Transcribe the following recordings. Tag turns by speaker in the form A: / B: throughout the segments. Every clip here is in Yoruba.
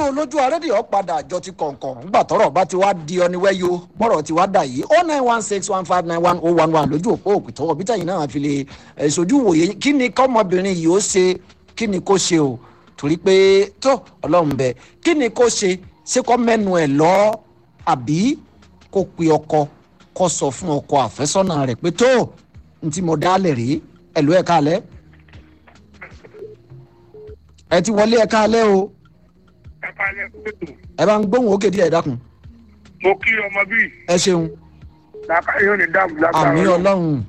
A: lójú arédìó padà àjọ ti kọ̀ọ̀kan ńgbà tọ́rọ̀ bá ti wá di ọniwẹ́yọ bọ́rọ̀ ti wá dà yìí oh nine one six one five nine one oh one one lójú òpó òkùtọ́ ọ̀bí tẹ̀yìn náà fi lè eh, sojú wòye kí ni kọ́mọbìnrin yìí ó ṣe kí ni kó ṣe o torí pé tó ọlọ́run bẹ kí ni kó ṣe ṣé kọ́ mẹ́nu ẹ̀ lọ àbí kó pe ọkọ kó sọ fún ọkọ àfẹ́sọ́nà rẹ̀ pé tó n tí mo dálẹ̀ rí ẹ̀lú ẹ̀ka alẹ́ ẹ ti wọlé ẹ̀ka alẹ́ o
B: ẹ kalẹ̀ kótó
A: ẹ bá ń gbóhùn òkè díẹ̀ dákun
B: mo kí ọmọ bíi
A: ẹ ṣeun
B: làkà yóò ní dáàbò lágbára
A: àmì ọlọ́run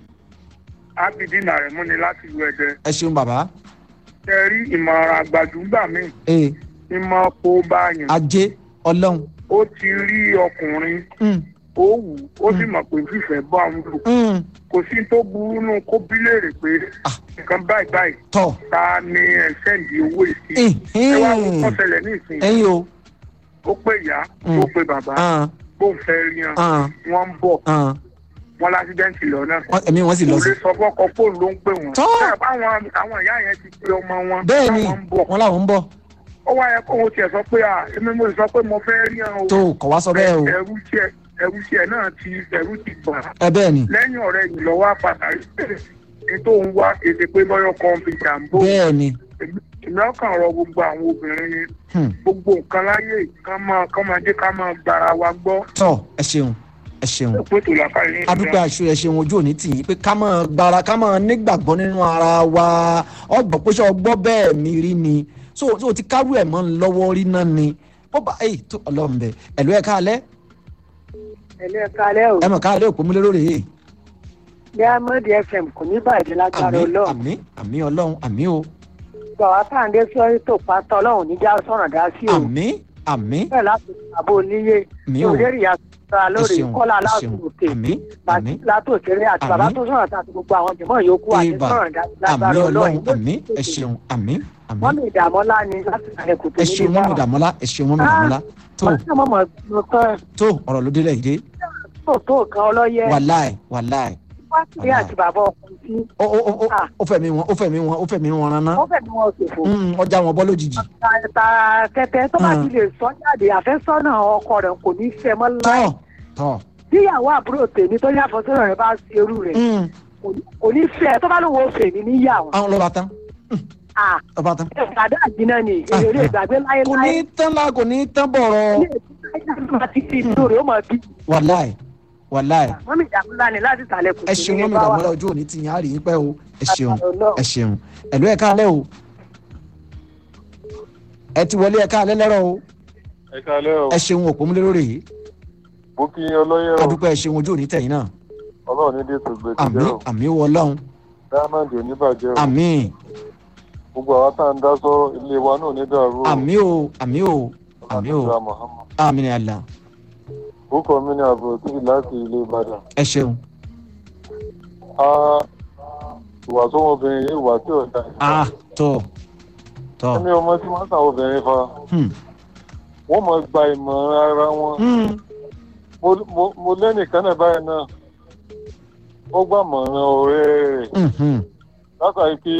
B: ábídínà rẹ̀ mú ni láti lu ẹ̀dẹ̀
A: ẹ ṣeun bàbá
B: ṣe rí ìmọ̀ràn àgbàdúgbà míì
A: ee
B: ìmọ̀ kó bá yàn
A: ajé ọlọ́run
B: ó ti rí ọkùnrin
A: Mm,
B: ó wù ú ó sì mọ̀ pé fífẹ́ bọ́ àwọn lò
A: mm,
B: kò sí tó burú nù kó bí léèrè pé
A: Ah.
B: nǹkan báyìí báyìí
A: tọ
B: ta ni ẹ̀ sẹ́ǹdì owó ìsìn ẹ wá wọ́n
A: ẹhìn,
B: ṣẹlẹ̀ ní ìsìn
A: ẹyin o
B: ó pé ìyá
A: Mm.
B: ó pé bàbá
A: ah,
B: bó ń fẹ́ rí hàn
A: ah,
B: wọ́n ń bọ̀
A: ah,
B: wọ́n lásídẹ́ǹtì lọ́nà
A: wọ́n- ẹ̀mí wọn sì lọ
B: kò
A: sí.
B: lè sọ fọ́kọ fóònù ló ń pè wọ́n.
A: Tọ́.
B: Bẹ́ẹ̀ báwọn àwọn ìyá yẹn ti pe ọmọ wọn.
A: bẹ́ẹ̀ ni
B: táwọn ń bọ̀.
A: wọn làwọn ń bọ̀
B: ó wáyé kó o tiẹ̀ sọ pé à èmi mo lè sọ pé mo fẹ́ rí hàn o.
A: tó kọ̀ wá sọ bẹ́ẹ̀ o
B: ẹrú tiẹ̀ ẹrú tiẹ̀ náà ti ẹrú ti bà. á.
A: ẹ bẹ́ẹ̀ ni
B: lẹ́yìn ọ̀rẹ́ yìí lọ́wọ́ àpàtàkì ní tó ń wá ètè pé lọ́yọ̀ kan fi jàǹbó.
A: bẹ́ẹ̀ ni
B: ìmọ̀ ọkàn rọ gbogbo àwọn obìnrin yẹn
A: Hmm,
B: gbogbo nǹkan láyé ká máa ká máa jẹ́ ká máa gbára wa gbọ́.
A: tọ ẹ ṣeun ẹ ṣeun
B: pé tó làkàrí ní
A: adúpẹ́ aṣọ ẹ ṣeun ojú òní tì yín pé ká máa gbára ká máa nígbàgbọ́ nínú ara wa ọgbọ̀n pé ṣé ọgbọ́ bẹ́ẹ̀ mi rí ni so so ti kárú ẹ̀ mọ́ ń lọ́wọ́ rí náà ni ó bá ẹ̀ tó ọlọ́run bẹ̀ ẹ̀lú ẹ̀ káalẹ́
C: ẹ̀lẹ́ kalẹ́ o
A: ẹ̀ mọ̀ káalẹ́ òpó múlẹ̀ lórí yìí
C: diamond fm kò ní bàjẹ́ lágbára
A: àmì
C: ọlọ́run
A: àmì àmì ọlọ́run àmì o
C: gbà wá sáǹdé sọ́rí tó pátá ọlọ́run níjà sọ̀rọ̀ dá sí o
A: àmì àmì
C: bẹ́ẹ̀ láti àbò níyé
A: mi ò
C: lórí ìyá sọ́ra
A: ẹ
C: lórí
A: ṣeun
C: kọ́lá
A: ẹ
C: aláàbò
A: ṣeun
C: òkè
A: àmì àmì
C: látòkèrè àti bàbá
A: Àmín.
C: tó sọ̀rọ̀ àti gbogbo àwọn jẹ̀mọ́ yòókù àti
A: Ìbà.
C: sọ̀rọ̀ dá sí
A: àmì
C: lágbára
A: ọlọ́run
C: ọlọ́run
A: àmì ẹ ṣeun àmì àmì
C: wọ́n mi ìdààmúlá ni láti àlẹ́ kò tó
A: ẹ ṣeun mọ́mí dàmọ́lá ẹ ṣeun mọ́mí dàmọ́lá tó
C: tó mọ̀ mọ̀ kan
A: tó ọ̀rọ̀ ló délẹ̀ yìí dé
C: tó tó kan ọlọ́yẹ
A: wàláì wàláì
C: wá sí àti bàbá ọkùnrin tí
A: ó ó ó
C: Ah.
A: ó fẹ̀mí wọn ó fẹ̀mí wọn ó fẹ̀mí wọn rán ná
C: wọ́n fẹ̀mí wọn ṣòfò
A: Mm, ọjà wọn bọ́ lójijì
C: ta tẹ́tẹ́ tó bá
A: Mm.
C: ti lè sọ jáde àfẹ́sọ́nà ọkọ rẹ̀ kò ní í fẹ́ mọ́ láì
A: tọ́ tọ́
C: tíyàwó àbúrò tèmi tó ní àfọsọ́nà rẹ̀ bá ṣe irú rẹ̀
A: Mm,
C: kò ní fẹ́ tó bá lóun ó fẹ́ mi níyàwó.
A: àwọn lọ́ba tán
C: à
A: lọ́ba tán
C: ìpàdé àjìnà ni èrè ìgbàgbé
A: kò ní
C: láéláé
A: tán lá kò ní tán bọ̀rọ̀
C: ilé ìtura máa ti fi ìlú rẹ̀ ó mọ̀ bí.
A: wàláì wàláì
C: wọ́n mi ìdààmú ńlá ni láti sàlẹ̀ kù
A: ẹ ṣeun mọ́mí dàmọ́lá ojú òní ti yàn á rí yín pẹ́ o ẹ ṣeun ẹ ṣeun ẹ̀lú ẹ̀ka alẹ́ o ẹ ti wọlé ẹ̀ka alẹ́ lẹ́rọ̀ o
D: ẹ kalẹ́ o
A: ẹ ṣeun òpó múlẹ̀ lórí yìí
D: mo kí yín ọlọ́yẹ̀ o
A: adúpẹ́ ẹ ṣeun ojú òní tẹ̀yìn náà
D: ọlọ́run ní dètò gbèdé
A: àmì
D: jẹ́ o
A: àmì wọ ọlọ́run
D: diamond oníbàjẹ́ o
A: àmì
D: gbogbo àwọn tá à ń dá sọ́rọ̀ ilé wa náà ní dàrú o
A: àmì o àmì o àmì o
D: Ọlọ́run Muhammad.
A: àmì ni àlà
D: orúkọ mi ní àbúrò tí láti ilé ìbàdàn
A: ẹ ṣeun
D: a ìwà sọmọbìnrin yìí ìwà tí ò dá
A: ah tọ tọ
D: ẹni ọmọ tí wọ́n sàwọn obìnrin fa
A: hmm,
D: wọ́n mọ̀ gba ìmọ̀ràn ara wọn
A: hmm,
D: Mo- mo- mo lẹ́nìkan náà báyìí náà ó gbà mọ̀ràn ọ̀rẹ́ rẹ̀
A: hmm, hmm.
D: látàrí pé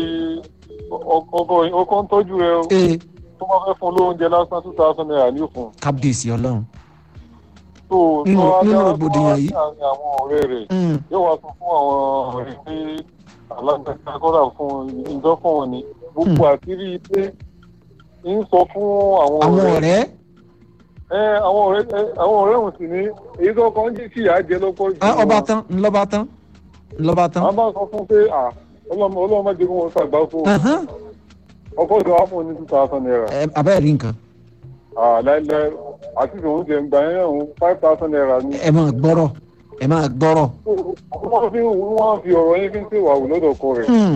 D: ọ- ọkọ ń tọ́jú rẹ o
A: ee
D: tó bá fẹ́ fún lóúnjẹ lásán two thousand naira ní òfun
A: kábíyèsí ọlọ́run
D: tó
A: Nínú-
D: tó wá
A: nínú
D: dá-
A: rògbòdìyàn
D: tó wá
A: yìí.
D: sí àárín àwọn ọ̀rẹ́ rẹ̀
A: Hmm,
D: yóò wá sọ fún àwọn ọ̀rẹ́ pé alágbèéká kọ́dà fún ìjọ fún wọn ni gbogbo àtìrí pé ń sọ fún àwọn
A: àwọn
D: ọ̀rẹ́
A: ọ̀rẹ́
D: ẹ àwọn ọ̀rẹ́ ẹ, àwọn ọ̀rẹ́ òun sì ní èyí tó kàn ń jí sí ìyá jẹ lọ́pọ̀ jù
A: ah, ọba
D: wọn.
A: tán ńlọba tán ńlọba tán
D: àwọn bá sọ fún pé à ọlọ́mọ ọlọ́mọ má jẹ́ kí wọ́n ṣàgbá fún
A: Ahán.
D: ọkọ̀ ìjọ wà fún un ní two thousand naira
A: ẹ abẹ́rẹ́ rí nǹkan
D: láìláì àti ìṣòwò tiẹ̀ ń gbà yẹn òun five thousand naira ni.
A: ẹ máa gbọ́rọ̀ ẹ máa gbọ́rọ̀
D: wọ́n fi wọ́n fi ọ̀rọ̀ yín fi ń ṣèwà wò lọ́dọ̀ ọkọ rẹ̀
A: Hmm,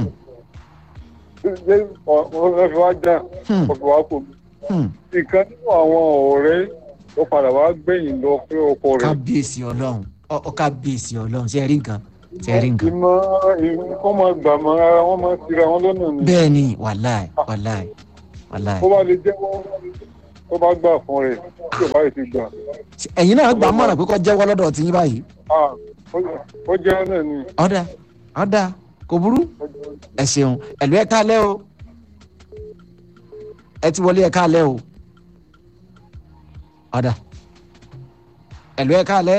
D: ṣé wọ́n fi wá já
A: hmm,
D: wọ́n fi wá kò
A: hmm.
D: ìkan nínú àwọn ọ̀rẹ́ ló padà wá gbẹ̀yìn lọ fún ọkọ rẹ̀.
A: kábíyèsí ọlọ́run ọ ọ kábíyèsí ọlọ́run ṣe é rí nǹkan ṣe é rí nǹkan
D: ìmọ̀ ìkọ́ máa gbà mọ́ ara wọn máa tira wọn lọ́nà ni.
A: bẹ́ẹ̀ ni wàláì wàláì wàláì
D: bó bá lè jẹ́wọ́ tó bá gbà fún rẹ̀ tí ò bá yìí ti gbà.
A: ẹ̀yin náà gbà á mọ̀ràn pé kọ́ jẹ́wọ́ lọ́dọ̀ tí yín báyìí
D: Ah, ó- ó jẹ́ náà ni.
A: ọ̀dà ọ̀dà kò burú ẹ ṣeun ẹ̀lú ẹ̀ káalẹ́ o ẹ ti wọlé ẹ̀ káalẹ́ o ọ̀dà ẹ̀lú ẹ̀ káalẹ́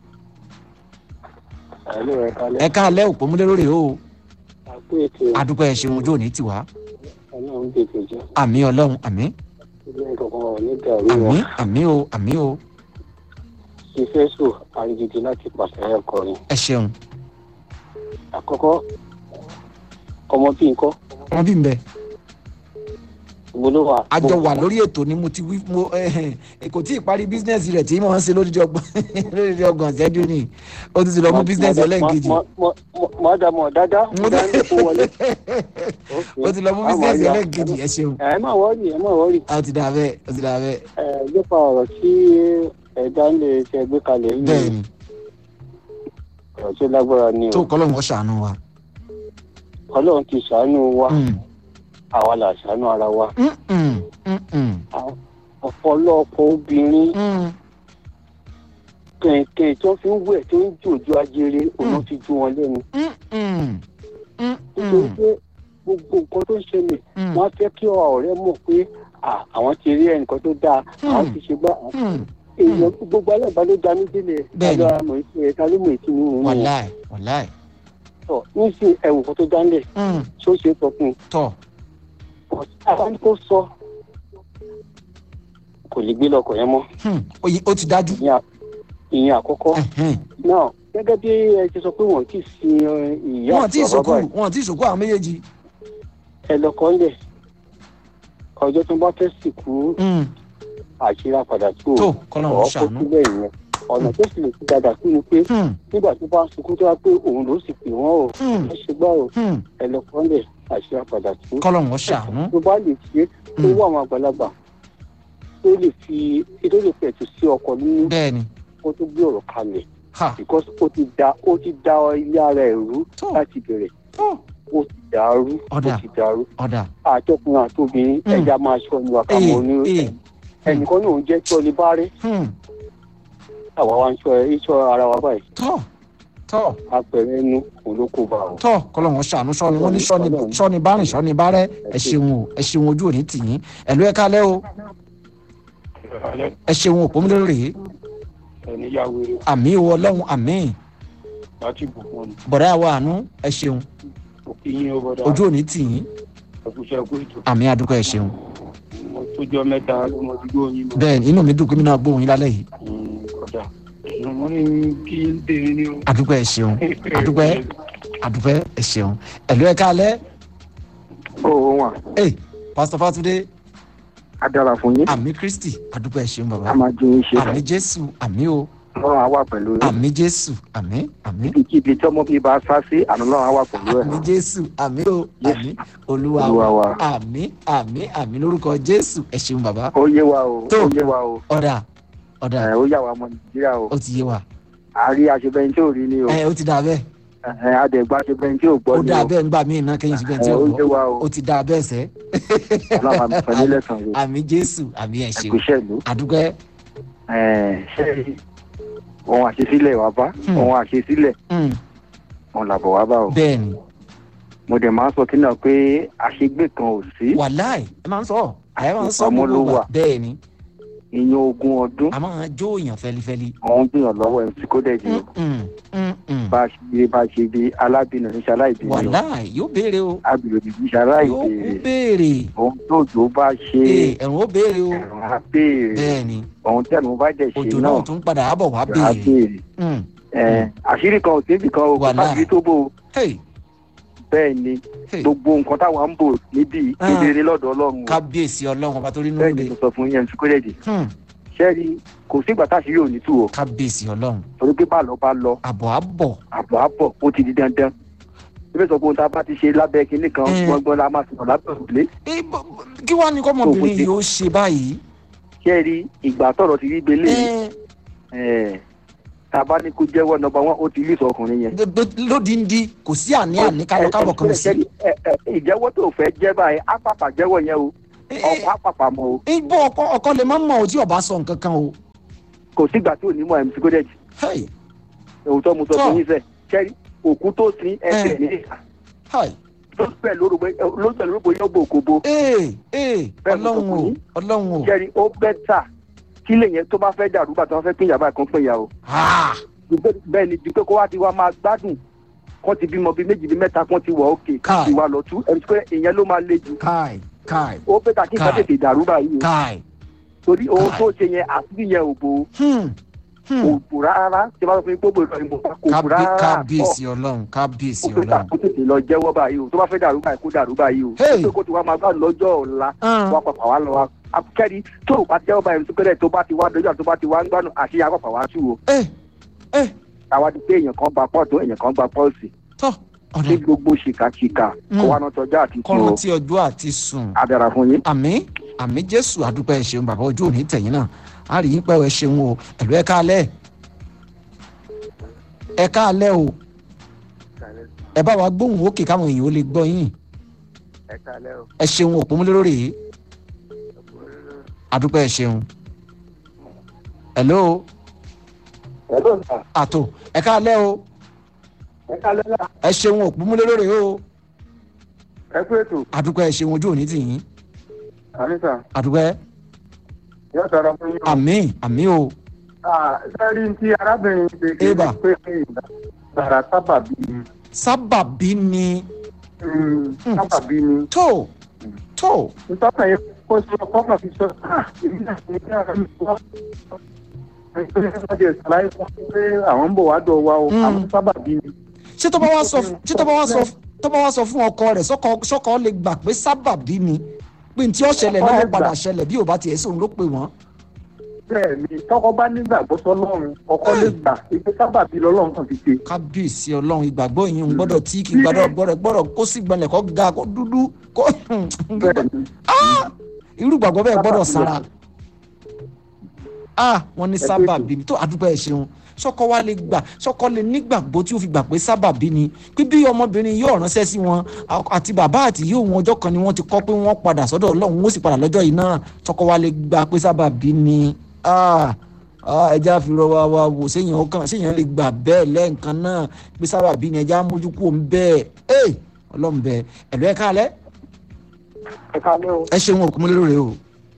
D: ẹ̀lú ẹ̀ kalẹ̀
A: ẹ̀ káalẹ́ òpómúlérò rè o
D: àpò ètò
A: adúpẹ́ ẹ̀ ṣeun ojú òní tiwa
D: ọlọ́run tètè jẹ́
A: àmì ọlọ́run àmì
D: ilé ìkọ̀kan wọn ní dàrú
A: àmì
D: wọn
A: àmì o àmì o
D: ṣiṣẹ́ sùn àrígidì láti pàṣẹ ẹ̀kọrin
A: ẹ ṣeun
D: àkọ́kọ́ ọmọ bíi nǹkan
A: wọn bí n bẹ
D: ìgbóló wa.
A: àjọ wà lórí ètò ni mo ti wí mo ẹ kò tí ì parí bísínẹ́sì rẹ̀ tí mo ń ṣe lódìdí ọgbọ̀n lódìdí ọgbọ̀n ṣẹ́jú ni ó ti ti lọ mú bísínẹ́sì ẹlẹ́ǹkejì
D: mọ dá mọ dáadáa
A: Mo
D: mo dá ní kó wọlé.
A: ó ti lọ mú bísínẹ́sì ẹlẹ́ǹkejì ẹ ṣeun
D: ẹ má wọ́ọ̀rì ẹ má wọ́ọ̀rì
A: ó ti dà bẹ́ẹ̀ ó ti dà bẹ́ẹ̀
D: ẹ nípa ọ̀rọ̀ tí ẹ̀dá ń lè ṣe gbé kalẹ̀ yìí
A: bẹ́ẹ̀ ni
D: ọ̀rọ̀ tó lágbára ni
A: tó
D: o
A: kọ́lọ́hún ó ṣàánú wa.
D: ọlọ́run ti ṣàánú wa
A: Mm,
D: àwa là ṣàánú ara wa
A: mm, mm, mm, mm,
D: ọ̀pọ̀lọpọ̀ obìnrin
A: mm.
D: kẹ̀kẹ́ tó fi ń wẹ̀ tó ń jòjó ajere òun ti ju wọn lẹ́nu
A: Mm, mm, mm,
D: nítorí
A: mm,
D: pé gbogbo nǹkan tó ń ṣẹlẹ̀
A: mm,
D: wọ́n á fẹ́ kí ọ̀rẹ́ mọ̀ pé à, àwọn ti rí ẹnìkan tó dáa àwọn ti ṣe gbá
A: mm.
D: èèyàn gbogbo alábàá ló dá ní sílẹ̀
A: Bẹ́ẹ̀ni.
D: ta ló mọ̀ ìṣe ẹ̀ ta ló mọ̀ ìṣe nínú wọn
A: wàláì wàláì
D: tọ̀ níṣẹ́ ẹ̀wù kan tó dánlẹ̀
A: Mm,
D: tó ṣe é sọ fún un
A: tọ̀
D: àwọn ní kó sọ kò lè gbé lọkọ̀ yẹn mọ́
A: Hmm, ó yẹ- ó ti dájú.
D: ìyẹn à- ìyẹn àkọ́kọ́
A: Ẹ̀hẹ́n.
D: náà gẹ́gẹ́ bí ẹ ti sọ pé wọ́n ti sin ẹ, ìyá
A: wọn ti
D: àti bàbá
A: ìsòkò
D: báyìí
A: wọn ti ìsòkò àwọn méjèèjì.
D: ẹ lọkọ̀ ńlẹ̀ ọjọ́ tó bá fẹ́ sìnkú
A: Mm,
D: àṣírà padà tó
A: tó kọ́lọ́hún ó
D: ọ̀ kó
A: ṣàánú.
D: sílẹ̀ ìyẹn ọ̀nà tó sì lè fi dàgbà sí ni pé
A: Hmm,
D: nígbà tó bá sunkún tó wá pé òun ló sì pè wọ́n o
A: hmm,
D: ẹ ṣe gbá o
A: hmm,
D: ẹ lọkọ̀ ńlẹ̀ àṣírà padà tó
A: kọ́lọ́hún ó ṣàánú.
D: tó bá lè ṣe tó
A: Mm.
D: wọ àwọn àgbàlagbà tó lè fi tó lè pẹ̀tù sí ọkọ̀ nínú
A: bẹ́ẹ̀ ni
D: kó tó gbé ọ̀rọ̀ kalẹ̀
A: ha
D: because ó ti da ó ti da ilé ara ẹ̀ rú
A: tó
D: láti bẹ̀rẹ̀
A: tó
D: ó ti dàrú ó
A: Ọ̀dà.
D: ti dàrú
A: ọ̀dà.
D: àtọkùnrin àtobìnrin
A: Mm.
D: ẹja máa ṣọ ní
A: ee
D: wàkàmọ́ ní
A: ee
D: ẹnìkan náà ń jẹ́ tí ọlẹ́ bá rí
A: hmm,
D: àwa wa ń ṣọ ẹ iṣọ́ ara wa báyìí
A: tọ́ tọ́
D: apẹ̀rẹ̀ ẹnu òun ló kó bá o.
A: tọ́ kọ́lọ́hún ó ṣàánú sọ́ni wọ́n ní sọ́ni sọ́ni bárìn sọ́ni bárẹ́ ẹ ṣeun o ẹ ṣeun ojú òní tì yín ẹ̀lú ẹ̀ kálẹ́ o ẹ ṣeun òpómúlérò rèé
D: ẹni yà wéré
A: àmì o ọlọ́run àmì
D: láti bùkún ni
A: bọ̀dá wa àánú ẹ ṣeun
D: ìyín ó bọ̀dá
A: ojú òní tì yín
D: ẹkúṣẹ́ ẹkú ètò
A: àmì àdúgbò ẹ ṣeun
D: mo tójọ́ mẹ́ta ló mọ ti gbóyin mọ́
A: bẹ́ẹ̀ ni inú mi dùn kí mi náà gbóhùn yín lálẹ́ yìí
D: kọjá mo ní kí n tèmi ní o.
A: àdúgbò ẹ ṣeun àdúgbò àdúgbò ẹ ṣeun ẹ̀lú ẹ̀ kálẹ́
B: ó wà
A: ẹ pásítọ̀ fátúndé
B: á dára fún yín
A: àmì kristi àdúgbò ẹ ṣeun
B: á
A: bàbá
B: máa ju yín ṣe
A: àmì jésù àmì o
B: ọlọ́run á wà pẹ̀lú yín
A: àmì jésù àmì àmì
B: ibikíbi tí ọmọ bíi bá sá sí àná ọlọ́run á wà pẹ̀lú ẹ̀
A: àmì jésù àmì o àmì olúwa
B: Olúwa
A: wa
B: wa.
A: àmì àmì àmì lórúkọ jésù ẹ ṣeun bàbá
B: ó yé wa o
A: Tó.
B: ó yé wa o
A: ọ̀dà ọ̀dà
B: ẹ̀ ó yà wá ọmọ nàìjíríà o
A: ó ti yé wa
B: àárí aṣebẹ́ni tí ò rí ni o
A: ẹ ó ti dà bẹ́ẹ̀
B: ẹ̀ adẹ̀gbà aṣebẹ́ni tí ò gbọ́
A: ó
B: ni
A: dà
B: o
A: bẹ́ẹ̀ ń gbà mí iná kẹ́yìn síbẹ̀ tí
B: ẹ̀
A: ó
B: ó yé
A: gbọ́
B: wa o
A: ó ti dà bẹ́ẹ̀ sẹ́
B: ọlọ́run àmì pẹ̀lú lẹ́sàn o
A: àmì jésù àmì ẹ ṣeun
B: ẹ̀kúṣẹ́ ìlú
A: àdúgbò ẹ
B: ẹ̀ ṣe ohun àṣesílẹ̀ wà bá
A: Hmm.
B: ohun àṣesílẹ̀
A: mm,
B: òun làbọ̀ wá bá o
A: bẹ́ẹ̀ ni
B: mo dẹ̀ máa ń sọ kí náà pé àṣegbè kan ò sí
A: wàláì ẹ máa ń sọ ẹ máa ń sọ
B: Ìpamọ́ ló
A: gbogbo
B: wà.
A: wa bẹ́ẹ̀ ni
B: ìyẹn ogún ọdún
A: a máa jó èèyàn fẹlifẹli
B: òun gbìyànjú lọ́wọ́ mc kódẹ́jì o
A: Mm, mm, mm.
B: bá a ṣe bá a ṣe bí alábìnrin ní ṣaláìbí o
A: wàláì yóò béèrè o
B: abìlò ní
A: yóò
B: ṣaláìbí
A: kú béèrè
B: ohun tó jò bá ṣe
A: ee ẹ̀rùn ó béèrè o
B: ẹ̀rùn á béèrè
A: bẹ́ẹ̀ ni
B: ohun tẹ̀nu bá dẹ̀ ṣe
A: òjò
B: náà
A: náà tún padà á bọ̀ wá
B: á
A: béèrè
B: béèrè
A: Mm,
B: Ẹ̀, àṣírí kan ò síbi kan o kò
A: Wàláì.
B: sábìrì tó bò ó
A: hey,
B: bẹ́ẹ̀ ni
A: hey.
B: gbogbo nǹkan táwa ń bò níbi
A: Ah.
B: kedere lọ́dọ̀ ọlọ́run o.
A: kábíyèsí ọlọ́run ọba tó rí
B: bẹ́ẹ̀
A: nínú
B: ni
A: rẹ̀
B: mo sọ fún yẹn mc kódẹ́jì
A: Hmm,
B: ṣẹ́ẹ̀rì kò sígbà táṣírí ò ní tú o
A: kábíyèsí ọlọ́run
B: torí pé bá lọ bá lọ
A: àbọ̀ àbọ̀
B: àbọ̀ àbọ̀ ó ti di dandan ebi sọ pé ohun tá a bá ti ṣe lábẹ́ kinní kan
A: Mm.
B: gbọ́ngbọ́n la máa sọ̀rọ̀ lábẹ́ òrùlé
A: Eh, bọ- bọ- kí wàá ní kọ́mọbìnrin yìí ó ṣe báyìí
B: ṣé ẹ rí ìgbà tọ̀rọ̀ ti rí gbélé
A: Eh,
B: ẹ̀ tá a bá ní kó jẹ́wọ́ nọmba wọn ó ti rí ìsọ ọkùnrin yẹn.
A: d- d- lódìndí kò sí àní àní kábọ̀ kábọ̀ kan sí.
B: ẹ ẹ ìjẹ́wọ́ tó fẹ́ jẹ́ báyìí á pàpà jẹ́wọ́ yẹn o
A: Eh,
B: ọkọ̀ á pàpà mọ́ o
A: eh, bọ́ ọkọ ọkọ lè má mọ̀ ọ́ tí ọba sọ nǹkan kan o.
B: kò sígbà tí ò ní mọ̀ mc kódẹ́jì
A: Hey,
B: òun tó mu sọ
A: Tọ́.
B: fún yín sẹ́ ṣẹ́rí òkú tó sin ẹsẹ̀ ní ìhà
A: hey.
B: ló pẹ̀ lórúkọ ló pẹ̀ lórúkọ yóò bò kó bo
A: ee ee
B: Bẹ́ẹ̀ mo sọ
A: ọlọ́run
B: fún
A: o
B: yín.
A: ọlọ́run o
B: ṣẹ́rí ó bẹ́tà
E: kí lè yẹn tó bá fẹ́ dàrú bàtà wọn fẹ́ pín ìyàbá kan pín ìyà o
A: Ah,
E: Dùpẹ́- bẹ́ẹ̀ ni dùpẹ́ kó wá ti wá máa gbádùn kọ́ ti bímọ bíi méjì bíi mẹ́ta kan ti wọ̀ òkè
A: Káì.
E: ìwà lọ́tún ẹni pé ìyẹn ló máa le jù
A: káì káì
E: ó pé kí nǹkan
A: Káì.
E: tètè dàrú báyìí o
A: káì.
E: torí ohun
A: Káì.
E: tó ṣe yẹn àti yẹn ò bò
A: Hmm, hmm.
E: kò bò rárá tí a bá sọ fún mi gbogbo ìlọrin mọ̀ kò bò
A: Kábí-
E: rárá
A: kábíyèsí ọlọ́run kábíyèsí
E: ó pé
A: ọlọ́run.
E: kó tètè lọ jẹ́wọ́ báyìí o tó bá fẹ́ dàrú báyìí kó dàrú báyìí o
A: Hey.
E: pé kó ti wá máa gbádùn lọ́jọ́ ọ̀la
A: Ah.
E: wá pàpà wá lọ wá akẹ́rì tó o bá jẹ́wọ́ báyìí tó pẹ́rẹ́ tó bá ti wá dọ́jà tó bá ti wá ń gbádùn àṣeyà pàpà wá tú o
A: ẹ ẹ
E: àwa ti pé èèyàn kan gba pọ́ọ̀tù èèyàn kan gba pọ́ọ̀sì
A: tọ́
E: ní
A: ọ̀dà
E: gbogbo ṣìkàṣìkà kó
A: Mm.
E: wá náà tọjá àti tí o
A: kọ́run tí ọjọ́ àti sùn.
E: adara fún yín.
A: àmì àmì jésù àdúpẹ́ ẹ ṣeun bàbá ojú òní tẹ̀yìn náà a rí yín pẹ́ ẹ ṣeun o ẹ̀lú ẹ káalẹ́ ẹ káalẹ́ o ẹ bá wa gbóhùn òkè káwọn èèyàn ó lè gbọ́ yín
E: ẹ kálẹ́ o.
A: ẹ ṣeun òpómúlérò rèé àdúpẹ́ ẹ ṣeun hello
E: ẹ ló ń ta
A: àtò ẹ káalẹ́ o
E: ẹ kálẹ́ náà
A: ẹ ṣeun òpómúlérò rèé o
E: ẹ kú ètò
A: àdúpẹ́ ẹ ṣeun ojú òní tìyín
E: àníṣà
A: àdúpẹ́
E: yóò tọrọ fún yín.
A: àmì àmì o
E: sẹ́rí tí arábìnrin ṣe kí
A: Ébà.
E: pé gbàrà sábàbí ni
A: sábàbí ni
E: sábàbí ni
A: tó tó
E: nítorí yẹn kó sọ kọ́kàn fi sọ "Ah, èmi náà ní kí ara mi wá. ẹgbẹ́ ìpàdé ìsàlàyé fún mi pé àwọn ń bọ̀ wá dọ̀ wa o
A: Mm.
E: àwọn sábàbí ni.
A: ṣé tó bá wá sọ ṣé tó bá wá sọ tó bá wá sọ fún ọkọ rẹ̀ sọkọ sọkọ lè gbà pé sábàbí ni pé ní tí ó ṣẹlẹ̀
E: Ọkọ
A: náà
E: lè
A: ó padà
E: gbà.
A: ṣẹlẹ̀ bí ò bá tiẹ̀ sóun ló pè wọ́n.
E: bẹ́ẹ̀ ni tọkọ bá nígbàgbọ́ sọlọ́run ọkọ lè gbà pé sábàbí lọ́lọ́run kan fi ṣe.
A: kábíyèsí ọlọ́run ìgbàgbọ́ yìí ń gbọ́dọ̀ tí kì í gbọ́dọ̀ gbọ́dọ̀ gbọ́dọ̀ kó sí gbọ́nlẹ̀ kó ga kó dúdú kó
E: bẹ́ẹ̀ ni
A: irú ìgbàgbọ́ bẹ́ẹ̀ gbọ́dọ̀
E: Sábàbí
A: sára.
E: lọ.
A: ah wọ́n ní
E: Ẹ pé
A: sábàbí ni tó àdúgbò ẹ̀ ṣeun sọkọ wa lè gbà sọkọ lè nígbàgbọ́ tí ó fi gbà pé sábàbí ni pé bí ọmọbìnrin yóò ránṣẹ́ sí wọn àti bàbá àti yóò wọn ọjọ́ kan ni wọ́n ti kọ́ pé wọ́n padà sọ́dọ̀ ọlọ́run wọ́n sì padà lọ́jọ́ yìí náà sọkọ wa lè gbà pé sábàbí ni ah ah, ẹja fi rọ wa wa wò séèyàn ọkàn séèyàn lè gbà bẹ́ẹ̀ lẹ́ẹ̀kan náà pé sábàbí ni ẹja mójú kúrò ń bẹ́ẹ̀ ẹ ọlọ́run bẹ́ẹ̀ ẹ̀lú ẹ̀ káalẹ́
E: ẹ kálẹ́ o
A: ẹ ṣeun òkú múlẹ́rọ̀ rẹ o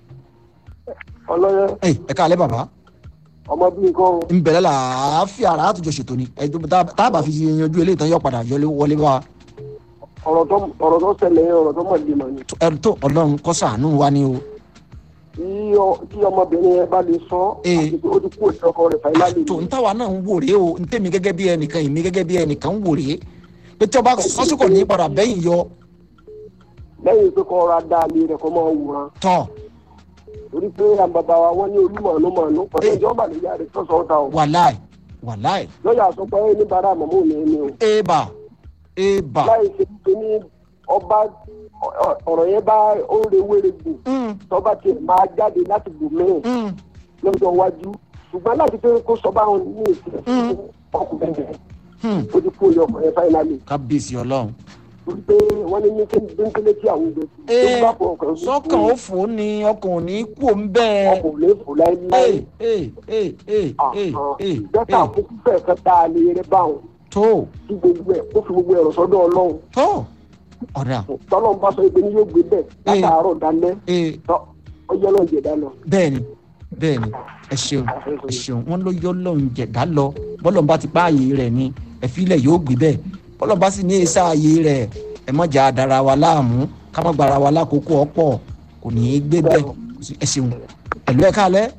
E: ọlọ́yẹ
A: ẹ ẹ káalẹ́ bàbá
E: ọmọ bíi kan o.
A: ń bẹ̀rẹ̀ làáfíà ara àtúnjọ ṣètò ni ẹjọ́ tá tá a bá fi yanjú eléyìí tán yọ padà yọlé wọlé wá
E: ọ̀rọ̀ tó ọ̀rọ̀ tó ṣẹlẹ̀ yẹn ọ̀rọ̀ tó mọ̀ lè mọ̀ ni.
A: ẹ tó ọlọ́run kọ́ sàánú wa ni o
E: tí ọ- tí ọmọbìnrin yẹn bá lè sọ
A: Ee.
E: àti pé ó ti kú òtí ọkọ rẹ̀ fàílálì
A: tó ń táwa náà ń wò rèé o ń tèmi gẹ́gẹ́ bí ẹnìkan èmi gẹ́gẹ́ bí ẹnìkan ń wò rèé pé tí ọba sọ́sùkò ní padà bẹ́yìn yọ
E: lẹ́yìn pé kọ́ ra dá ilé rẹ̀ kọ́ máa wòran
A: tọ̀
E: torí pé àwọn bàbá wa wọ́n ní olúmọ̀ọ́nù mọ̀ọ́nù pẹ̀lú ìjọba lè yára tó sọ ọ́ ta o
A: wàláì wàláì
E: lọ́yà sọ pé ní bàrà àmọ́mọ́ ní ẹni o
A: éèbà éèbà
E: láì ṣe pé ní ọba ọ- ọ- ọ̀rọ̀ yẹn bá ó ń rewére gbò
A: Mm,
E: tọ́ba tiẹ̀ máa jáde láti gbò mẹ́rin
A: mm,
E: lọ́jọ́ iwájú ṣùgbọ́n láti pé kó sọ báwọn ní ìsìn
A: Mm.
E: ọkùnrin yẹn
A: mm.
E: ó ti kú òye ọkùnrin fáínálì
A: kábíyèsí ọlọ́run
E: torí pé wọ́n ní ní kéńkéńké tí àwọn ògbẹ́ tó
A: ee
E: bá fọ ọkùnrin
A: sọ́kàn ó fò ó ni ọkàn ò ní kú òun bẹ́ẹ̀
E: ọkùnrin fò láéláé
A: ee ee ee ee ee ee
E: dọ́tà
A: ee
E: àkókò fẹ́ẹ̀ kan tá a lè rẹ báwọn
A: tó
E: tí gbogbo ẹ̀ kó fi gbogbo ẹ̀rọ sọ́dọ̀ ọlọ́run
A: tó ọ̀dà
E: tọ́lọ́run bá sọ pé ní yóò gbé bẹ́ẹ̀ látàárọ̀ dalẹ́
A: ee
E: tọ́ ọjọ́ náà jẹ̀dá lọ.
A: bẹ́ẹ̀ni bẹ́ẹ̀ni ẹ ṣeun ẹ ṣeun wọn ló yọ lọ́run jẹ̀dá lọ bọ́lọ̀ bá ti páàyè rẹ̀ ni ẹ̀fílẹ̀ yóò gbé bẹ́ẹ̀ bọ́lọ̀ bá sì ní èsà ààyè rẹ̀ ẹ mọ̀ jà dára wa láàmú ká mọ̀ gbára wa lákòókò ọ̀pọ̀ kò ní í gbé bẹ́ẹ̀ ẹ ṣeun ẹ̀lú ẹ̀ kálẹ̀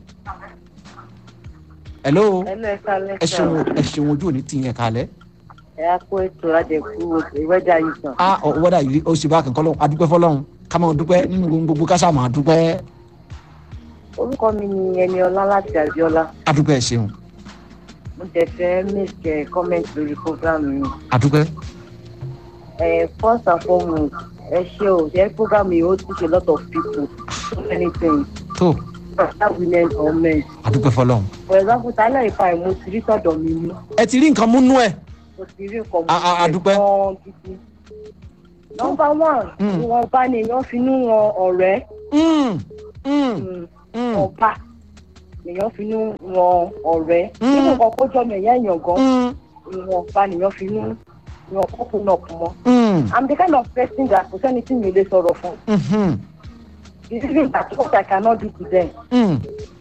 A: ẹ̀ló
C: ẹlẹ́ka
A: ẹ
C: lẹ́ka
A: ṣeun ẹ ṣeun ojú òní tìyẹn kálẹ̀
C: ẹ á kó ètò àjẹkù ìwẹ́dà yìí tán.
A: á ọ̀wọ́dà yìí ó ṣe bá kankan lọ́wọ́ adúpẹ́ fọlọ́run ká máa dúpẹ́ nínú gbogbo ká sáà máa dúpẹ́
C: orúkọ mi ni ẹni ọlá láti àbíọlá
A: adúpẹ́ ẹ ṣeun
C: mo tẹ fẹ́ make a comment lórí program mi.
A: adúpẹ́
C: ẹ first and foremost ẹ ṣe o ṣe program yìí ó teach a lot of people so many things
A: tó
C: whether women or men.
A: adúpẹ́ fọlọ́run
C: for example tálẹ̀ ìfà ẹ̀ mo ti rí sọ̀dọ̀ mi ní
A: ẹ ti rí nǹkan múnú ẹ̀
C: mo ti rí nǹkan
A: A- a- a dúpẹ́.
C: gan gidi. number one
A: Mm.
C: ìwọ̀nba ni èèyàn fi nú wọn ọ̀rẹ́
A: Mm, mm,
C: mm,
A: mm,
C: ọba èèyàn fi nú wọn ọ̀rẹ́
A: Mm.
C: nínú nǹkan kó jọ mẹ̀yà èèyàn gan
A: mm,
C: ìwọ̀nba nìyàn fi nú wọn kókó náà kù mọ́.
A: mm,
C: i'm the kind of person that kò sẹ́ni tí mi lè sọ̀rọ̀ fún
A: mhm,
C: the reason that what i cannot do to them
A: mm.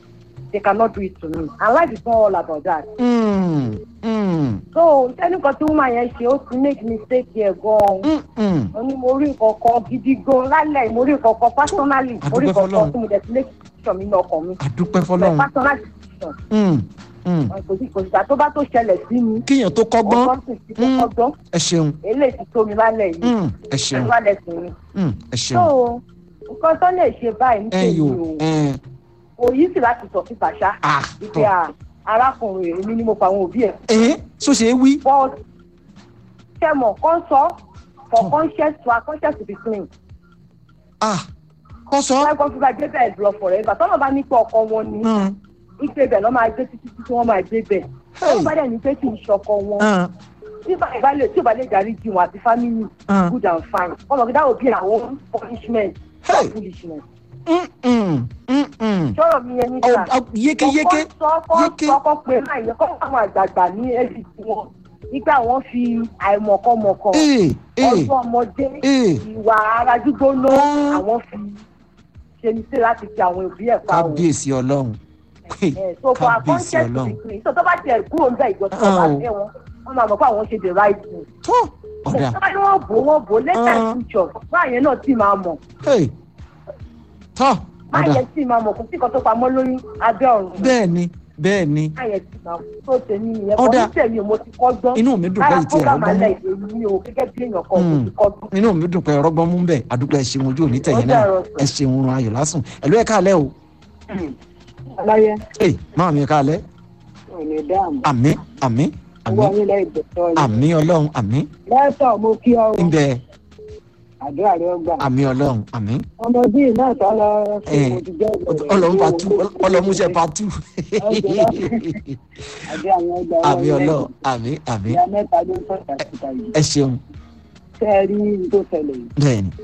C: they cannot do it to me and life is not all about that.
A: Mm, mm,
C: so sẹ́nìkan tí woman yẹn ṣe ó ti make mistake yẹn gan-an
A: mm, mm.
C: mo ní mo rí nǹkan kan gidi gan lálẹ́ mo rí nǹkan kan personally mo rí
A: Àdúpẹ́
C: nǹkan
A: f'Ọlọ́run.
C: kan tí mo dẹ̀ ti make decision mi ní ọkàn mi
A: àdúpẹ́
C: my
A: fọlọ́run
C: personal decision
A: Mm, mm.
C: kò sí kò sí ìgbà tó bá tó ṣẹlẹ̀ sí mi
A: kíyàn tó kọ́gbọ́n
C: ọgbọ́n sì ti
A: Mm.
C: kọ́kọ́ gbọ́n
A: ẹ ṣeun
C: eléyìí ti tó mi lálẹ́ yìí
A: Mm, ẹ ṣeun
C: ẹ̀rọ alẹ́ sí mi
A: Mm, ẹ
C: so
A: ṣeun
C: nǹkan tó lè ṣe báyìí ní
A: ẹ
C: tèmi
A: yò
C: o
A: ẹ
C: kò yí sí láti sọ síta ṣá
A: ah
C: wípé à arákùnrin èmi ni mo pa àwọn òbí ẹ̀
A: ẹ so ṣe é wí
C: but ṣe mọ̀ kán sọ for conscious to our conscious to be clean
A: ah kọ́ sọ
C: wọ́n kọ́ fún bá gbé bẹ́ẹ̀ lọ forever tọ́nà bá ní pé ọkọ wọn ni
A: Mm,
C: ìgbé bẹ̀ lọ́ máa gbé títí títí wọ́n máa gbé bẹ̀
A: Hey.
C: wọ́n bá dẹ̀ ní pé kì í ṣọkọ wọn
A: mm,
C: tí báyìí bá lè tí ò bá lè darí jì wọn àti family
A: mm,
C: good and fine ọmọ kí dáwọ bí àwọn punishment
A: Hey.
C: or foolishness
A: mm, mm, mm, mm.
C: sọ̀rọ̀ mi yẹn ní
A: Ọ-
C: sà
A: ọ- yékéyéké
C: kọ́
A: yéké.
C: sọ kọ́ pé máa yẹ kọ́ àwọn àgbààgbà ní ẹ̀sìn tí wọn nígbà wọn fi àìmọ̀kọ́mọ̀kọ́
A: ee ee
C: ọdún ọmọdé
A: ee
C: ìwà ara gbígbóná
A: Ah.
C: àwọn fi ṣe ní sí láti fi àwọn òbí ẹ̀ pa òun.
A: kábíyèsí ọlọ́run pé
C: Eh, so for our
A: kábíyèsí
C: conscience to
A: ọlọ́run
C: be clean so tó bá tiẹ̀ kúrò níbẹ̀ ìjọ tó bá
A: Ah, o.
C: fẹ́ wọn wọ́n máa mọ̀ pé àwọn ṣe the right thing.
A: tó ọ̀dà
C: tó bá ní wọ́n bò wọ́n bò later
A: Ah.
C: in future báyẹn náà sì máa mọ̀
A: hey, tó ọ̀dà
C: báyẹn sì máa mọ̀ kò sí kan tó pamọ́ lórí abẹ́ ọ̀run
A: bẹ́ẹ̀ ni bẹ́ẹ̀ ni
C: báyẹn sì máa mọ̀ tó tèmi nìyẹn kọ́
A: Ọ̀dà.
C: ní tèmi ò mo ti kọ́ gbọ́n
A: inú mi dùn pé
C: lára
A: ìtì ẹ̀rọ
C: program
A: gbọ́n
C: alẹ́
A: mú
C: ìdè mi o gẹ́gẹ́ bí èèyàn kan mo
A: Mm.
C: ti kọ́ gbọ́n.
A: inú mi dùn pé ẹ̀rọ gbọ́n mú bẹ́ẹ̀ àdúgbò ẹ̀ ṣeun ojú òní tẹ̀yìn
C: Ó
A: náà
C: dàrọ̀ sọ.
A: ẹ̀ ṣeun oorun ayọ̀ lásùn ẹ̀lú ẹ̀ káàlẹ́ o
F: aláyẹ
A: ee máa mi káàlẹ́
F: ò ní dáàmú
A: àmì àmì àmì
F: owó nílẹ̀ ìgbésọ yìí
A: àmì ọlọ́run àmì
F: lẹ́tọ̀ mo kí ọ
A: ń bẹ
F: àdúrà rẹ gbà
A: àmì ọlọ́run àmì
F: ọmọ bíi náà tó lọ sí
A: Eh,
F: mo ti jẹ́
A: ọlọ́run bá tú ọlọ́run ṣe bá tú
F: àdé àwọn ọgbà
A: àmì ọlọ́run àmì àmì
F: ìyá mẹ́ta ló ń sọ̀tà síta yìí
A: ẹ ṣeun
F: tẹ́ ẹ rí ní tó ṣẹlẹ̀ yìí
A: bẹ́ẹ̀ ni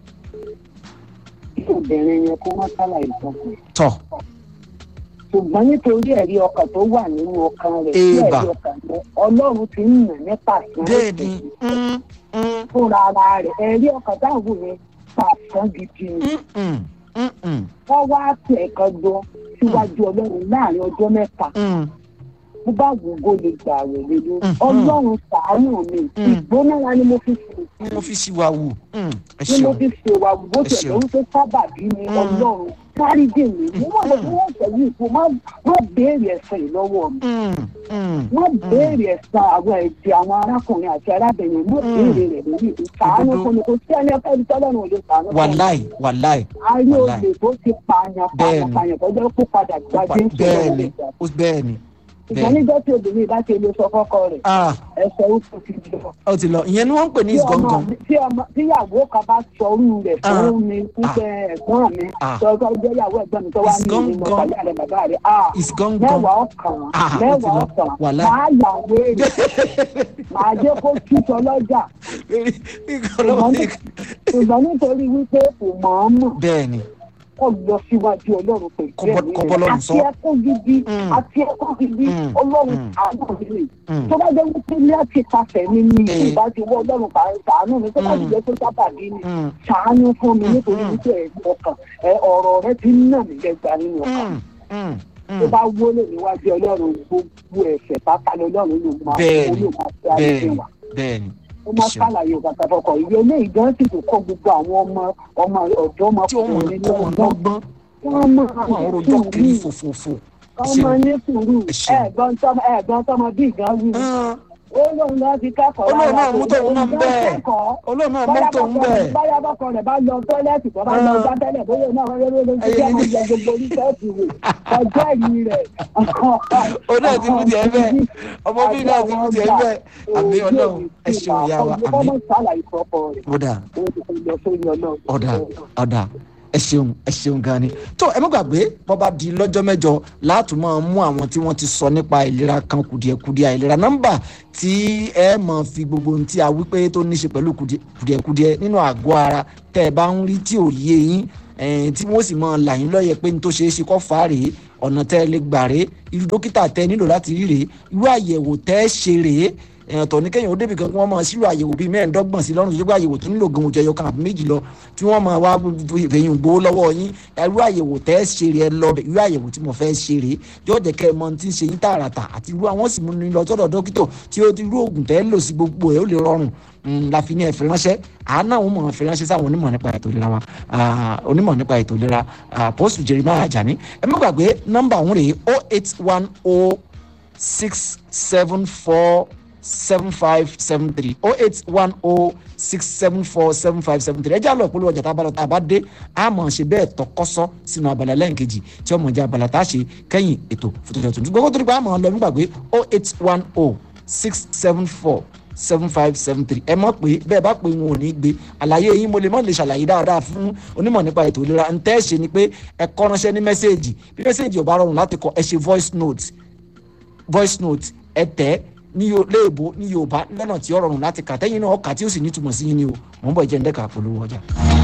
F: kí obìnrin yẹn kó má sálàyé sọkùn
A: tọ́
F: ṣùgbọ́n nítorí ẹ̀rí ọkàn tó wà nínú ọkàn rẹ̀ tí
A: Eba.
F: ẹ̀rí ọkàn rẹ̀ ọlọ́run ti ń yàn nípa
A: bẹ́ẹ̀ ni mm, mm,
F: fúnra ara rẹ̀ ẹ̀rí ọkàn táwọn yẹn pàṣán gidi ni.
A: mm, mm, mm,
F: wọ́n wá tẹ̀ ẹ̀kan jọ síwájú ọlọ́run láàrin ọjọ́ mẹ́ta
A: mm,
F: mo bá gbogbo lè gbà rẹ̀ lé lórí
A: Mhm.
F: ọlọ́run ṣàánú mi
A: Mm.
F: ìgbónára ni mo fi sùn
A: mo fi sí wa wù mm, ẹ
F: ni mo
A: ṣeun
F: fi ṣe wà bó
A: Ẹ
F: tẹ̀lé
A: ṣeun.
F: wípé sábàbí ni
A: Mm.
F: ọlọ́run dáríjì mi mo mọ̀ pé wọ́n ṣẹ̀yìn ìfò má má béèrè ẹ̀sẹ̀ yìí lọ́wọ́ mi
A: Mm, mm,
F: má béèrè ẹ̀sẹ̀ àwọn ẹ̀jẹ̀ àwọn arákùnrin àti arábìnrin má
A: Mm.
F: béèrè rẹ̀ lórí ìlú ṣàánú
A: Òdodo.
F: fún mi kò sí ẹni ẹni tọ́lọ́run ò lè ṣàánú fún mi
A: wàláì wàláì
F: ayé
A: wàláì.
F: olè tó ti pààyàn pààyàn
A: Bẹ́ẹ̀ni.
F: pààyàn tó jẹ́ kó padà gbàgbé ń ṣe
A: bẹ́ẹ̀
F: lọ́wọ́
A: ni
F: ìgbà
A: ó bẹ́ẹ̀ ni
F: ìgbà
A: bẹ́ẹ̀ ni
F: níjọ́ tí obìnrin bá ti lè sọ fọ́kọ rẹ̀
A: ah
F: ẹsẹ̀ ó tó ti lọ.
A: ó ti lọ ìyẹn ni wọ́n ń pè ní
F: Tí ọmọ
A: ìsgọ̀ngàn
F: mi- tí ọmọ tíyàwó kan bá sọrú rẹ̀
A: Ah.
F: fún mi pípẹ́ ẹ̀gbọ́n mi
A: Ah.
F: tọ́jọ́ jẹ́ ìyàwó ẹ̀gbọ́n mi tó wá ní ìlú
A: Ìsgọ̀ngàn.
F: mọ̀tàlẹ́ àrẹ bàbá rẹ̀ ah
A: ìsgọ̀ngàn
F: mẹ́wàá ọkàn
A: Ah, ó ti
F: mẹ́wàá
A: lọ.
F: ọkàn
A: Wàhálà.
F: máa yà wéèrè máa jẹ́ kó túṣọ lọ́jà ṣùgbọ́n nítorí wípé kò mọ̀ ọ́n mọ̀
A: bẹ́ẹ̀ ni
F: kó lọ síwájú ọlọ́run pẹ̀lú
A: Kó bọ́-
F: ẹ̀mí
A: kó bọ́
F: rẹ̀
A: lọ́run
F: àti
A: sọ.
F: ẹkún gidi
A: Mm.
F: àti ẹkún gidi
A: Mm.
F: ọlọ́run
A: Mm.
F: àánú mi rè
A: Mm.
F: tó bá jẹ́ wípé láti pàṣẹ mi ní
A: Eh.
F: ìbá ti wọ́ ọlọ́run pa- ṣàánú mi tó bá ti
A: Mm.
F: jẹ́ tó sábàbí ni
A: Mm,
F: ṣàánú fún mi
A: Mm.
F: nítorí
A: Mm.
F: wípé ẹ̀rí ọkàn ẹ ọ̀rọ̀ rẹ ti ń nà mí lẹ́gbàá nínú ọkàn
A: mm, mm,
F: tó
A: mm.
F: bá wọlé níwájú ọlọ́run gbogbo ẹ̀ṣẹ̀ pátá lọ́lọ́run ló máa
A: Bẹ́ẹ̀ni.
F: ló máa fi ayé
A: bẹ́ẹ̀ ni
F: wa
A: bẹ́ẹ̀ ni
F: ó máa
A: Ṣeun.
F: ṣàlàyé bàtà fọkọ ìwé eléyìí gan sì tó kọ gbogbo àwọn ọmọ ọmọ ọ̀dọ́
A: tí ó mọ̀
F: ọmọkùnrin
A: tó mọ̀
F: lọ́gbọ́n
A: lọ́gbọ́n
F: wọ́n máa
A: wọn ò rojọ́ kiri fòfòfò
F: ọmọ ní sùúrù
A: Ẹ ṣeun.
F: ẹ̀gbọ́n tọmọ ẹ̀gbọ́n tọmọ bí gan wí
A: Ah,
F: ó lóun lọ fi kẹ́kọ̀ọ́
A: Olóun náà
F: lára
A: mú tóun náà ń bẹ́ẹ̀.
F: kẹ́kọ̀ọ́
A: olóòmọ náà
F: báyà
A: mọ́tò ń
F: bọ́kọ
A: bẹ̀
F: rẹ̀ báyà bọ́kọ rẹ̀ bá lọ tọ́lẹ́tì tó bá lọ
A: Ah.
F: gbá tẹ́lẹ̀ bóyá náà wọ́n yóò lóun ti
A: Ẹyẹ
F: jẹ́
A: ní-
F: wọ́n jẹ gbogbo oníṣẹ́ẹ̀tì rẹ̀ ọjọ́ ìyí rẹ̀
A: ó náà ti mú tiẹ̀ bẹ́ẹ̀ ọmọ bí náà ti mú tiẹ̀ bẹ́ẹ̀ àmì ọlọ́run ẹ ṣeun ìyá wa àmì
F: ọmọ sàlàyé fọ́kọ rẹ̀
A: ó dà
F: ó ti fi lọ sórí ọlọ́run
A: ọ̀dà ọ̀dà ẹ ṣeun ẹ ṣeun gan ni tó ẹ má gbàgbé bọ́ bá di lọ́jọ́ mẹ́jọ láti máa mú àwọn tí wọ́n ti sọ nípa ìlera kan kùdìẹ̀kudiẹ àìlera nọ́mbà tí ẹ máa fi gbogbo ohun tí a wí pé tó ní í ṣe pẹ̀lú kùdìẹ̀- kùdìẹ̀kudiẹ nínú àgọ́ ara tẹ́ ẹ bá ń rí tí ò yé yín eh, tí wọ́n sì máa là yín lọ́yẹ̀ pé ní tó ṣeé ṣe kọ́ fà á rèé ọ̀nà tẹ́ ẹ lè gbà rèé irú dókítà tẹ́ ẹ nílò láti rí rèé irú àyẹ̀wò tẹ́ ẹ ṣe rèé èèyàn tọ̀ ní kéèyàn ó débì kan kí wọ́n máa sílò àyẹ̀wò bíi mẹ́ẹ̀ẹ́dọ́gbọ̀n sí lọ́rùn tó gbé àyẹ̀wò tó nílò gan ojú ẹyọ kan àbí méjì lọ tí wọ́n máa wá fèyìn gbowó lọ́wọ́ yín irú àyẹ̀wò tẹ́ ẹ ṣe rè ẹ lọ bẹ̀ irú àyẹ̀wò tí mo fẹ́ ṣe rè yóò jẹ́ kẹ́ ẹ mọ tí ń ṣe yín tààràtà àti irú àwọn sì mú ni lọ sọ́dọ̀ dókítà tí ó ti irú oògùn tẹ́ ẹ lò sí gbogbo ẹ̀ ó lè rọrùn la fi ní ẹ̀fẹ̀ ránṣẹ́ àánà òun mọ̀ ẹ̀fẹ̀ ránṣẹ́ sáwọn onímọ̀ nípa ètò ìlera wa onímọ̀ nípa ètò ìlera post jeremiah ajani ẹ má gbàgbé nọ́mbà òun rèé o eight one o six seven four seven five seven three oh eight one oh six seven four seven five seven three ẹ jẹ́ àlọ́ ìpolówó ọjà tá a bá lọ tá a bá dé a mọ̀ ṣe bẹ́ẹ̀ tọkọ́sọ́ sínú abala lẹ́ǹkejì tí ọmọ ìjà abala tá a ṣe kẹ́yìn ètò fòtòtò tuntun gbogbo tó ní pa àmọ́ lọ nígbàgbé oh eight one oh six seven four seven five seven three ẹ mọ̀ pé bẹ́ẹ̀ bá pé wọn ò ní gbé àlàyé yín mo lè mọ̀ lè ṣàlàyé dáadáa fún onímọ̀ nípa ètò ìlera ń tẹ́ ṣe ni pé ẹ kọ́ ránṣẹ́ ní mẹ́sẹ̀gì bí mẹ́sẹ̀gì ò bá rọrùn láti kọ ẹ ṣe voice note voice note ẹ tẹ́ ní léèbó ní yorùbá lọ́nà tí ó rọrùn láti kà tẹ́yìn náà ọkà tí ó sì nítumọ̀ sí yín ni o mò ń bọ̀ ìjẹ́ ń dẹ́ka polówó ọjà.